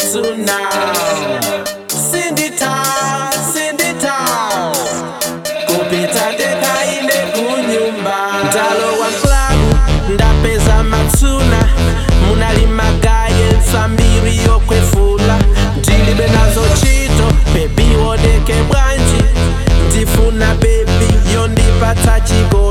matsuna sindita sindita kupita ndekaine kunyumba ndalowa mklabu ndapeza matsuna munalimagaye nsambiri yokwefula ndilibe nazo chito bebi wodeke bwanji ndifuna bebi yondipatsa chigo